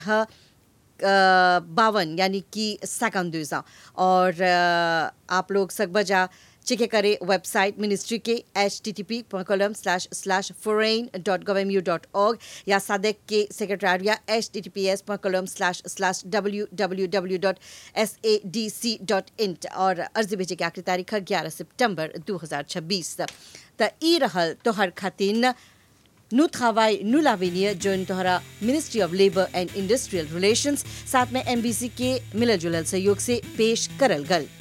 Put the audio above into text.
ह बावन यानी कि सेकंड और अ, आप लोग सकबजा चेक करे वेबसाइट मिनिस्ट्री के H T T P column slash slash foreign dot gov M U dot org या सादक के secretariat H T T P S column slash slash W W W dot S A D C dot in और अर्जी भेजे के आखिरी तारीख है ग्यारह सितंबर दो हजार छब्बीस त ई रहल तोहर खातिन नु travail, नु l'avenir जोन तोहरा ministry of labour and industrial relations साथ में एमबीसी के मिलल जुलल सहयोग से पेश करल गल